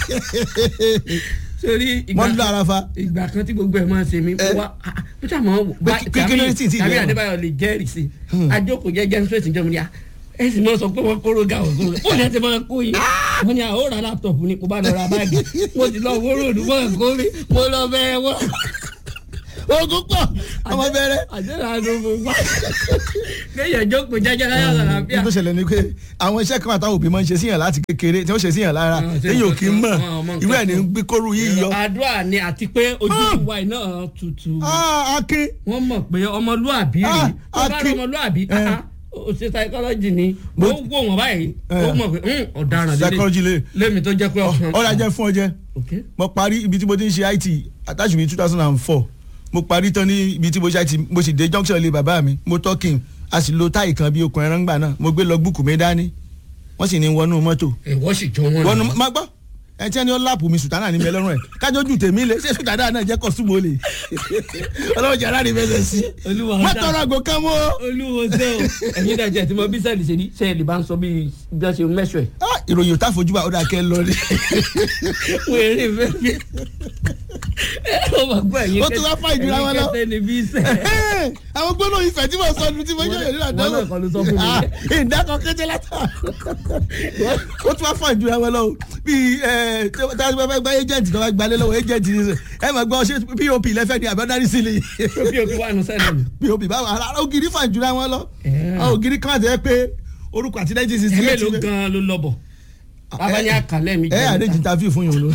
sórí ìgbà wọ́n ń lọ ara fa. ìgbà kan tí gbogbo ẹ̀ máa ń ṣe mí Eh. wá peter mọ̀ wò Pé kí- kí- kí ló dé tí ì tí ì tàbí lẹ́wọ̀n? adébáyọ̀ lè jẹ́rìí sí àjókòó jẹ́jẹ́ ní straight ìjọba ni à ẹ sì máa sọ pé wọ́n kóró ga ògùn rẹ̀ ó lẹ́ ti máa kó yìí wọ́n ní àwọn ò ra laptop ni kò bá lọ ra báàgì mo ti lọ wó ròdù mọ́ ẹ̀kọ́ mi mo lọ bẹ́ẹ̀ wọ́n. ogun pọ̀ ọmọ bẹ̀rẹ̀. àjẹrà ló mú wá kéèyàn jókòó jẹjẹ láyà àlàáfíà. ní tó ṣẹlẹ̀ ni pé àwọn iṣẹ́ kan àtàwọn òbí máa ń ṣe síyàn láti kékeré tí wọ́n ṣe síyàn lára Ah, ṣe téèyàn ò nǹkan kí ń mọ̀ kan, ọmọ nǹkan irú ẹ̀ ní kan. gbé kóru yìí yọ. àdúrà ni àti pé ojú ìwà iná tutù Ah, akin wọ́n mọ̀ pé ọmọlúàbí rí Ah, tó bá rí Akin. ọmọlúàbí Eh. ah, ó ṣe psychology ni Mo- ó wò wọ́n báyìí ó Eh. mọ̀ pé "Hmm, ọ̀daràn psychology lè lémi tó jẹ́ pé ọkàn. ọ̀rọ̀ ajẹ́ fún ọjẹ́ ok mo parí ibi tí mo ti ń ṣe IT attach mi two thousand and four mo parí tán ní ibi tí mo ṣe IT mo sì dé junction ilé bàbá mi mo tọ́kìn a sì lo táì kan bí okùn ẹran gbà náà mo gbé lọ búùkù mi dání wọ́n sì ní wọnú mọ́tò ìwọ sì jọ wọn. wọnú má gbọ́ ẹ tí ẹni ó láàpù mi sùtánà ní mi lọ́rùn ẹ̀ kájọ́jú tèmi lé ṣé sùtánà náà jẹ́ kọ́sùmù olè ọlọ́run jẹ́ aláàrin fẹsẹ̀ sí Olúwa má dá. tọrọ àgò kan mọ́ olúwo ṣe o ẹ̀yin dẹ̀ jẹ́ tí mo bí sẹ́ẹ̀lì ṣe ní sẹ́ẹ̀lì bá ń sọ bí bí wọ́n ṣe mẹ́sọ̀ ẹ̀. Ah, ìròyìn ò tá fojú wa ó dà kẹ́ lọ rí wèrè fẹ́ẹ́ ó mọ̀ gbọ́ ẹ̀yin Ó tún wá fà ìjura wọn lọ. ẹ̀yin kẹ́tẹ́ ni bí sẹ́ àwọn gbólóhùn ìfẹ́ tí mo sọ ọdún tí mo yọ̀ nínú àdáwò Wọ́n náà kọ́ ló sọ fún mi. Ah, ìdákan kété látà ó tún wá fà ìjura wọn lọ o bí ẹ tí wọ́n bá gba agent tó bá gbalẹ̀ lọ́wọ́ agent ní sè ẹ máa gbọ́ ṣé pop lẹ́fẹ̀ẹ́ ni àbọ̀dárí sílẹ̀ bí o fi wà nù sẹ́ẹ̀lì mi. pop báwo ara ògiri fà ìjura wọn lọ Eh. àwọn ògiri kan àti ẹ pé orúkọ àti nineteen sixty ẹ̀mí eight ló gan ló lọ bọ̀ bàbá ní àkàlẹ́ mi ẹ àdéjì interview fún yòó lọ.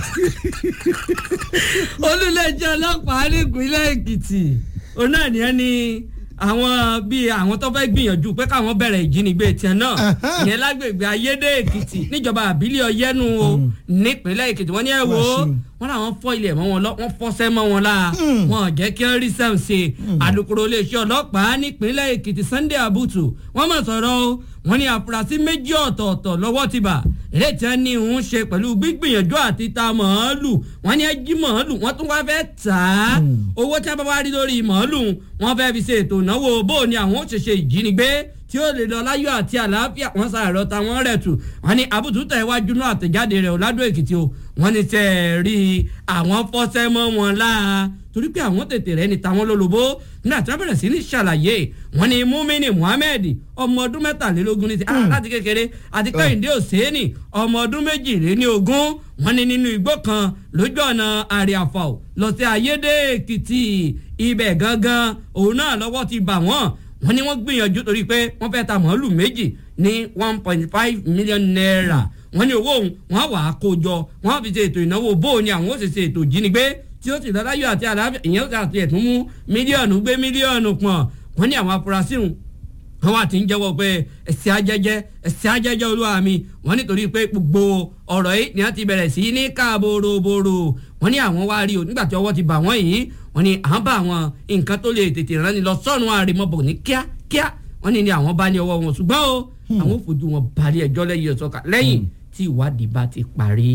olùlẹ́jọ́ ọlọ́pàá nípínlẹ̀ èkìtì òun náà ní ẹni àwọn bíi àwọn tó fẹ́ gbìyànjú pé káwọn bẹ̀rẹ̀ ìjínigbé tiẹ̀ náà Ahan. ìyẹn lágbègbè ayédè èkìtì níjọba àbílẹ̀ ọ̀yẹ́nu o nípínlẹ̀ èkìtì wọ́n ní ẹ̀ wò ó Wàṣíù. wọ́n làwọn fọ́ ilẹ̀ mọ́ wọn lọ wọ́n fọ́sẹ́ mọ́ wọn la wọn ò jẹ́ kí wọ́n rí sẹ́wọ̀n ṣe alukoro iléeṣẹ́ ọlọ́pàá nípínlẹ̀ èkìtì sunday abutu wọ́n mọ̀ sọ̀rọ̀ o wọ́n ní àfúrásì méjì ọ̀tọ̀ọ̀tọ̀ lọ́wọ́ ti bà èyí tí wọ́n ní ń ṣe pẹ̀lú gbígbìyànjú àti ta màálù wọ́n ní ẹjí màálù wọ́n tún wáá fẹ́ tà á owó tí wọ́n bá wá rí lórí màálù wọ́n fẹ́ fi ṣe ètò ìnáwó bó o ní àwọn ó ṣe ṣe ìjínigbé tí ó lè lọ láyọ̀ àti àlàáfíà wọ́n sàrọ̀ ta wọ́n rẹ̀ tù wọ́n ní àbùtù tẹ̀ iwájú náà àtẹ̀jáde rẹ̀ ọ̀làdó èkìtì o wọ́n ní tẹ̀ rí i àwọn fọ́sẹ́ mọ́ wọn láà torí pé àwọn tètè rẹ̀ ní tàwọn lólobó nígbà tí wọ́n bẹ̀rẹ̀ sí ní ṣàlàyé wọ́n ní mumini muhammed ọmọ ọdún mẹ́tàlélógún ní ti ah láti kékeré àti kẹ́hìndé òsèénì ọmọ ọdún méjìléníogún wọ́n ní nínú igbó kan lójú ọ̀nà àríàfọ̀ lọ sí ayédè èkìtì ibẹ̀ gangan òun náà lọ́wọ́ ti bà wọ́n wọ́n ní wọ́n gbìyànjú torí pé wọ́n fẹ́ ta màálù méjì ní one point five million naira wọ́n ní owó òun wọ́n wà á kó jọ wọ́n fi ṣe ètò ìnáwó bó ni àwọn ó sì ṣe ètò ìjínigbé tí ó sì lọ́láyọ̀ àti àlàáfíà ìyẹn ó sì àti ẹ̀tún mú mílíọ̀nù gbé mílíọ̀nù pọ̀n wọ́n ní àwọn afurasí hùn wọ́n wá ti ń jẹ́wọ́ pé ẹ̀sìn ajẹ́jẹ́ ẹ̀sìn ajẹ́jẹ́ olúwa mi wọ́n nítorí pé gbogbo ọ̀rọ̀ yìí ni wọ́n ti bẹ̀rẹ̀ sí ní ká boroboro wọ́n ní àwọn wá rí o nígbà tí ọwọ́ ti bà wọ́n yìí wọ́n ní à ń bá àwọn nǹkan tó lè tètè rán ni lọ sọ́run àrèmọ́bọ̀ ní kíákíá wọ́n ní ní àwọn bá ní ọwọ́ wọn ṣùgbọ́n o àwọn ò fojú wọn balẹ̀ ẹjọ́ lẹ́yìn ọ̀sọ́ka lẹ́yìn tí ìwádìí bá ti parí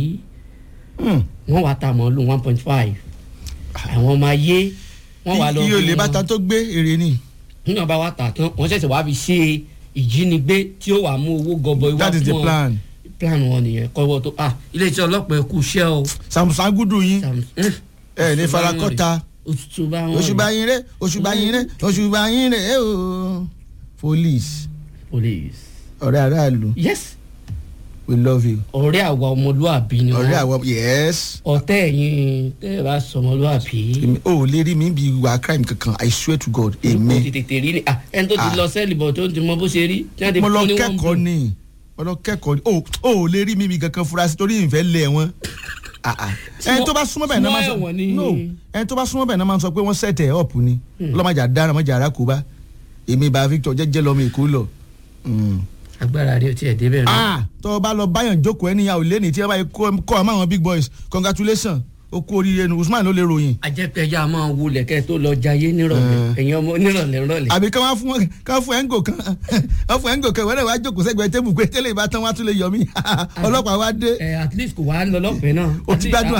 wọ́n wá ta màálù one point five àwọn ọmọ ayé wọ́n wá lọ iye olè fún bàtà wọn tó gbé èrè ni nígbà bá wa tà tán wọ́n ṣẹ̀ṣẹ̀ wá fi ṣe ìjínigbé tí ó wà mú owó gọbọi wá that is the fún wọn plan plan wọn nìyẹn kọ́wọ́ tó ah iléeṣẹ́ ọlọ́pàá ẹ̀kú iṣẹ́ o samson gudu yín Sam- eh, ẹ ní oṣù bá wọn farakọta rè. oṣù bá wọn oṣù bá rè. yín rẹ oṣù bá yín rẹ oṣù bá yín rẹ ẹ o police police ọ̀rẹ́ aráàlú yes we love you ọ̀rẹ́ àwa ọmọlúàbí ni ọ̀rẹ́ wọ́n àwọn yes ọ̀tẹ́ ẹ̀yin tẹ́ ẹ bá sọ ọmọlúàbí èmi ò lè rí mi bí ìwà crime kankan i swear to god kò ti èmi tètè rí ni ah ẹni tó ti Ah. lọ sẹ́ẹ̀lì bọ̀ tó ti mọ bó ṣe rí tí wọ́n ti mo lọ fún ní wọ́n kẹ́kọ̀ọ́ bù. ni mo lọ kẹ́kọ̀ọ́ ni o ò lè rí mi bí kankan fura sí torí ìfẹ́ lé wọn Ah, ah. ẹni tó bá súnmọ́ bẹ́ẹ̀ náà máa Small ẹ̀wọ̀n ni- sọ no ẹni tó bá súnmọ́ bẹ́ẹ̀ náà máa sọ pé wọ́n set ẹ̀ up ni ọlọ́mọdé dára ọmọdé ara kó bá èmi bá victor jẹ́jẹ́ lọ́mọ èkó lọ. Mm. agbára rẹ ò tiẹ̀ débẹ̀ náà. ah tó o bá lọ báyọ̀ jókòó ẹnìyàwó lẹ́ni tí wọ́n bá yẹ kọ́ kọ́ ọmọ àwọn big boys congratulations o kú oríire nu usman ló lè ròyìn. ajẹ́pẹ̀já máa wulẹ̀ kẹ́ tó lọ jayé nírọ̀lẹ́ ẹ̀yin ọmọ nírọ̀lẹ́ nírọ̀lẹ́. àbí ká wọ́n fún wọn ká fún ẹ̀ńgò kan wọ́n fún ẹ̀ńgò kan wọ́n náà wá jókòó sẹ́gbẹ̀ẹ́ tébù pé tẹ́lẹ̀ ìbá tán wá tún lè yọ mí ọlọ́pàá wá dé ẹ at least kò wá lọ lọ́fẹ̀ẹ́ náà. o ti gbádùn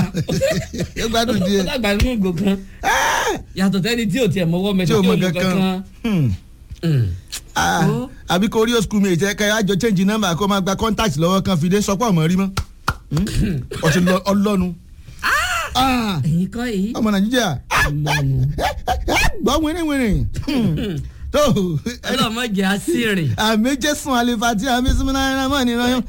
ó gbádùn ó díẹ̀ dàgbà nínú ìgò kan yàtọ̀ sẹ́ni tí ò tiẹ̀ mọ́wọ́ tí mẹ́tọ́ o tí mọ ò mọ kankan kankan. Hmm. Mm. Ah, Ó. àbí kò rí o school mate ẹ kẹ́ àjọ change number kó máa gba contact lọ́wọ́ kan fi dé sọpọ̀ ọmọ rí mọ́ ọtí ọlọ́nu Ah, ẹ̀yin kọ́ èyí. ọmọ nàìjíríà ọlọ́run gbọ́ wínrìnwínrìn tó ọlọ́mọdé àṣírí. àmì jésùn àlefàtì àmì sísúnmọ́ náírà mọ́ nínú ọyún.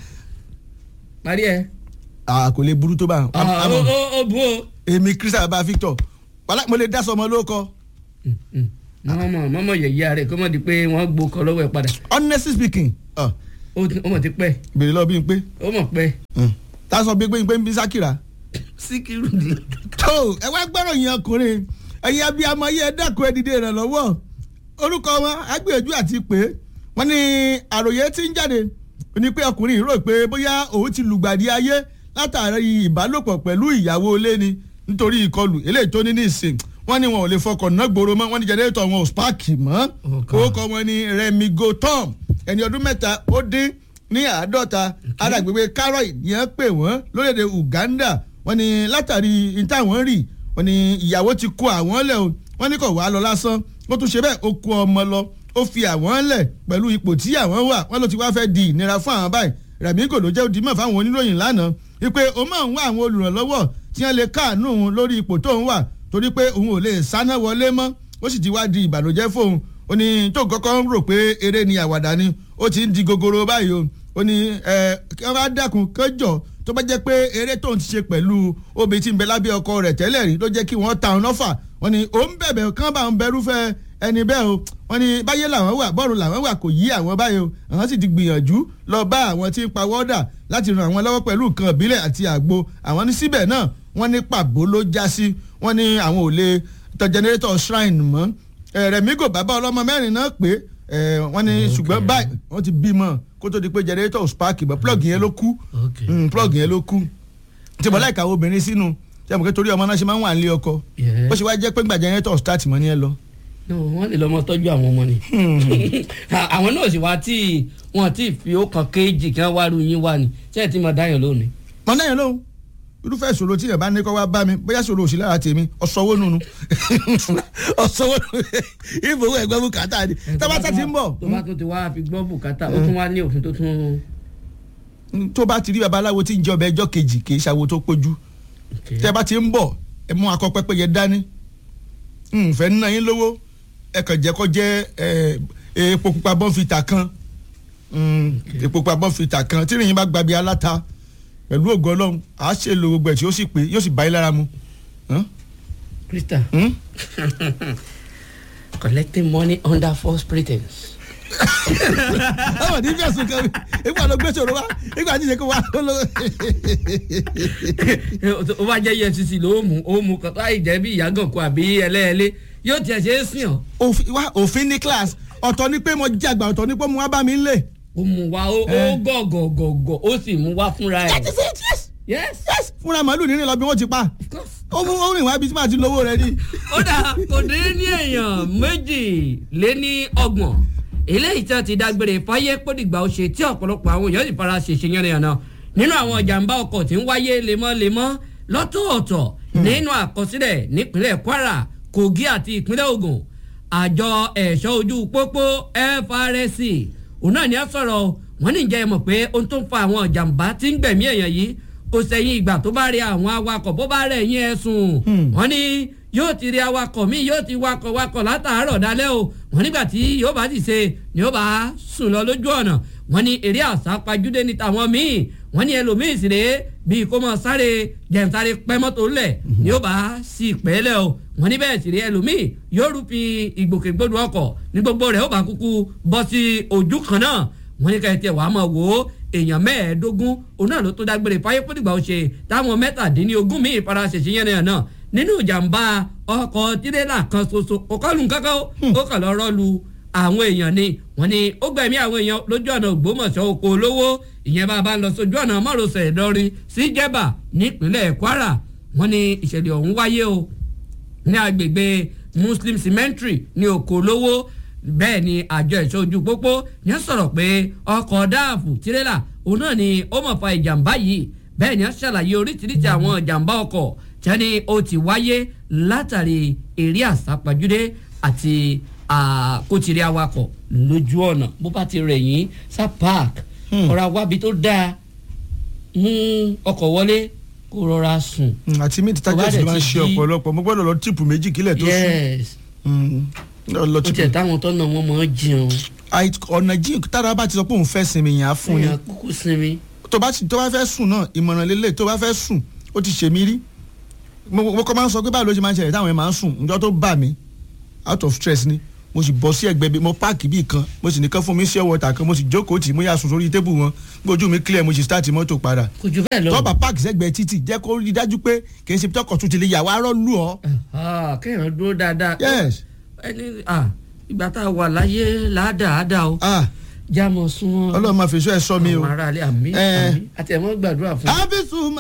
parí ẹ. kò lè burú tó bá ó ó ó bu o. èmi christian bá victor wàhálà mo lè dá sọmọ lóko mọ́mọ́ mọ́mọ́ yẹ̀yẹ́ rẹ̀ kó mọ̀ di pé wọ́n gbó kọ lọ́wọ́ ẹ̀ padà honestly speaking ọ ó ti- ó mọ̀ ti pẹ́ bèrè lọ bí n pé ó mọ̀ pẹ́ tá a sọ bí pé n pé n bí sákìrà. síkírù ni. tó ẹ wá gbọ́rọ̀ yẹn ọkùnrin ẹ̀yin abiyamọ yẹ dẹ́kun ẹ̀dìdẹ rẹ̀ lọ́wọ́ orúkọ wọn agbèjú àti pé wọ́n ní àròyé tí ń jáde ní pé ọkùnrin yìí rò pé bóyá òun ti lùgbàdì ayé látàrí ìbálòpọ̀ pẹ̀lú ìyàwó ilé ni nítorí ìkọlù eléyìí tó ní ní ìsìn wọ́n ní wọn ò lè fọkàn náà gbòòrò mọ́ wọ́n ní jẹnẹrétọ̀ wọn ò spáàkì mọ́ Okay. orúkọ wọn ní Remi Gotom ẹni ọdún mẹ́ta ó dín ní àádọ́ta alágbègbè Karoy yẹn pè wọ́n lórílẹ̀‐èdè Uganda wọ́n ní látàrí ìtàwọn rì wọ́n ní ìyàwó ti kó àwọn lẹ̀ o wọ́n ní kò wá lọ lásán ó tún ṣe bẹ́ẹ̀ ó kó ọmọ lọ ó fi àwọn lẹ̀ pẹ̀lú ipò tí àwọn wà wọ́n ló ti wá fẹ́ di ìnira fún àwọn báyìí Rẹ̀mí kò ló jẹ́ òdìmọ̀ fáwọn oníròyìn lánàá wípé ó máa ń wá àwọn olùrànlọ́wọ́ tí wọ́n lè káàánú òun lórí ipò tó ń wà torí pé òun ò lè sáná wọlé mọ́ ó sì ti wá di ìbànújẹ́ fóun ó ní tó kọ́kọ́ ń rò pé eré ni àwàdà ni ó ti ń di gogoro báyìí o ó ní ẹ kí wọ́n bá dákun kẹjọ tó bá jẹ́ pé eré tó ń ti ṣe pẹ̀lú obìnrin tí ń bẹ lábẹ́ ọkọ rẹ̀ tẹ́lẹ̀ rí ló jẹ́ kí wọ́n ta ọ̀nà fà wọ́n ní òun bẹ̀bẹ̀ kán bá ń bẹ̀rúfẹ́ ẹni bẹ́ẹ̀ o wọ́n ní báyé làwọn wà bọ́ọ̀rù làwọn wà kò yí àwọn báyìí o àwọn sì ti gbìyànjú lọ bá àwọn tí ń pa wọ́dà láti ran àwọn lọ́wọ́ pẹ̀lú nǹkan ìbílẹ̀ àti àgbo àwọn ní síbẹ̀ náà wọ́n ní pàbó ló já sí wọ́n ní àwọn ò lè tọ jẹnẹrétọ̀ shrine mọ́ Rẹ̀mí kò bàbá ọlọ́mọ mẹ́rin náà pé eh, wọ́n ní ṣùgbọ́n báyìí wọ́n ti bímọ kó tó di pé jẹnẹrétọ̀ spark mọ́ plug yẹn ló kú Okay. Mm, plug yẹn ló kú tí mo láìka obìnrin sínú tí a mọ̀ pé torí ọmọ náà ṣe máa ń wà nílé ọkọ Yeah. bó ṣe wá jẹ́ pé gbà jẹnẹrétọ̀ start mọ́ ni ẹ lọ. no wọ́n lè lọ́mọ tọ́jú àwọn ọmọ ni àwọn náà sì wá tí wọ́n ti fi ó kan kéèjì kí wọ́n wá ru yín wá ni ṣé ẹ ti mọ̀ dáyọ̀ lónìí. mọ náà yẹn lóhùn irúfẹ́ ìṣòro tí yẹn bá ní kọ́ wá bá mi bóyá ìṣòro òsì lára tèmi ọ̀sọ́wó nùnú ọ̀sọ́wó nùnú ìfowó ẹ̀gbẹ́ bùkátà ni tábàtà ti ń bọ̀ tó bá tún ti wá fi gbọ́ bùkátà ó tún wá ní òfin tó tún. tó bá ti rí babaláwo tí ń jẹ ọbẹ̀ ẹjọ́ kejì kì í ṣàwo tó pójú tẹ́ bá ti ń bọ̀ ẹ mú akọ pẹ́pẹ́ yẹn dání nfẹ́ nínú yín lówó ẹ kàn jẹ́ kó jẹ́ ẹ, epo pupa bọ́ǹfìtà kan Mm, epo pupa bọ́ǹfìtà kan tí ìrìn yín bá gbabi aláta pẹ̀lú ògo ọlọ́run àá ṣe lo gbogbo ẹ̀ tí ó sì pé yóò sì bá yín lára mu. Hàn? Krista Hmm? collecting money under false pretense. ọmọ ní fẹ̀sùn kan ìgbà ló gbé ṣòro wá ìgbà tí ìṣe kó wá ló. ó bá jẹ́ efcc ló mú ó mú kọ́tà ìjẹ́ bí ìyàgànkù àbí ẹlẹ́ẹ̀lẹ́ yóò tiẹ̀ ṣe é sìn ọ́ Òfin- wá, òfin ní class ọ̀tọ̀ ni pé mo jàgbà ọ̀tọ̀ ni pé mo wá bá mi ń lè. ó mú wa ó ó Eh. gọ̀gọ̀gọ̀gọ̀ ó sì mú wa fúnra ẹ̀. yes yes yes fúnra màálù nínú ìlọbí wọn ti pa of course. ó mú ó rìn wá ibi tí màá ti lówó rẹ ní. ó dà kò dé ní èèyàn méjì lé ní ọgbọ̀n eléyìí tí wọ́n ti dágbére fáyé pódìgbà ó ṣe tí ọ̀pọ̀lọpọ̀ àwọn èèyàn sì fara ṣèṣe yánnayànna nínú àwọn ìjàmbá ọkọ̀ tí ń wáyé lemọ́lemọ́ lọ́tọ̀ọ̀tọ̀ nínú àkọsílẹ̀ nípínlẹ̀ Kwara Kogi àti ìpínlẹ̀ Ògùn àjọ ẹ̀ṣọ́ ojú pópó FRSC òun náà ni a sọ̀rọ̀ wọ́n ní ìjẹ́ ẹ mọ̀ pé ohun tó ń fa àwọn ìjàmbá tí ń gbẹ̀mí èèyàn yìí kò sẹ́yìn ìgbà tó bá rí àwọn awakọ̀ bó bá rẹ̀ yín ẹ̀sùn wọ́n ní yóò ti rí awakọ̀ míì yóò ti wakọ̀ wakọ̀ látàárọ̀ dalẹ́ o wọ́n nígbà tí yóò bá ti ṣe ni yóò bá sùn lọ lójú ọ̀nà wọ́n ní eré àsápajúdé ní tàwọn míì wọ́n ní ẹlòmíì sì rèé bíi kó mọ sáré jẹ̀ǹsáré pẹ́ mọ́tò lẹ̀ ni yóò bá sí ìpẹ́lẹ̀ o wọ́n ní bẹ́ẹ̀ sì rèé ẹlòmíì yóò rúfin ìgbòkègbodò ọkọ̀ ní gbogbo rẹ̀ ó bá kúkú bọ́ sí ojú kan náà wọ́n ní káyọ̀tì wàá mọ̀ wò ó èèyàn mẹ́ẹ̀ẹ́dógún òun náà ló tó dágbére fáyé fúdìgbà ó ṣe táwọn mẹ́tàdínlógún míì fara ṣèṣe yẹn náà náà nínú ìjàmbá ọkọ̀ tirẹ́là kan ṣoṣo kò kọlù kankan ó ó kàn lọ rọ́ọ̀lù àwọn èèyàn ni wọ́n ní ó gbẹ̀mí àwọn èèyàn lójú ọ̀nà Ògbómọ̀ṣọ́ oko olówó ìyẹn bá a bá ń lọ sójú ọ̀nà márosẹ̀ Ìlọrin sí Jẹ̀bà nípínlẹ̀ Kwara wọ́n ní ìṣẹ̀lẹ̀ ọ̀hún wáyé o ní agbègbè Muslim cemetery ní oko olówó bẹ́ẹ̀ ni àjọ ẹ̀ṣọ́ ojú pópó yẹn sọ̀rọ̀ pé ọkọ̀ dáàfù tirẹ́là òun náà ni ó mọ̀ fa ìjàmbá yìí bẹ́ẹ̀ ni wọ́n ṣàlàyé oríṣiríṣi àwọn ìjàmbá ọkọ̀ tí wọ́n ní ó ti wáyé látàrí eré àsápajúdé àti àkótìrí awakọ̀ lójú ọ̀nà bó bá ti rẹ̀ yín sá park ọ̀rọ̀ àwábi tó dáa mú ọkọ̀ wọlé kó rọra sùn. àti mí Tó bá títájẹ́sì dẹ̀ ló máa ń ti ṣe jí- ọ̀pọ̀lọpọ̀ mo gbọ́dọ̀ lọ tíìpù méjì kílẹ̀ tó sùn yes Mm, lọ ó tíìpù tiẹ̀ táwọn tọ́nà wọn mọ̀ ọ́ jẹun. Àì- ọ̀nà jí tára bá ti sọ pé òun fẹ́ sinmi yẹn á fún ni èèyàn kúkú sinmi. tó bá ti- tó bá fẹ́ sùn náà ìmọ̀ràn lélẹ̀ tó bá fẹ́ sùn ó ti ṣèmí rí mo mo kọ́ máa ń sọ pé báwo ló ṣe máa ń ṣẹlẹ̀ táwọn yẹn máa ń sùn ǹjọ́ tó bà mí out of stress ni mo sì bọ́ sí ẹgbẹ́ bí mo páàkì bíi kan mo sì nìkan fún mi sí ọwọ́ ta kan mo sì jókòó tì mo yà sùn sórí tébù wọn gbójú mi clear mo sì start mọ́tò padà kò jù bẹ́ẹ̀ lọ. tọ́ba páàkì sẹ́gbẹ̀ẹ́ títì jẹ́ kó rí dájú pé kì í ṣe tọkọ̀ tún ti lè yà wá rọ́ lù ọ́. Ah, kéèyàn dúró dáadáa. yes ẹni ah, ìgbà tá a wà láyé ládàáda o ah jámọ̀ sún ọlọ́run máa fèsò ẹ̀ sọ mi o. àwọn aráalé àmì Eh. àmì àti ẹ̀mọ́ gbàdúrà fún. ábísù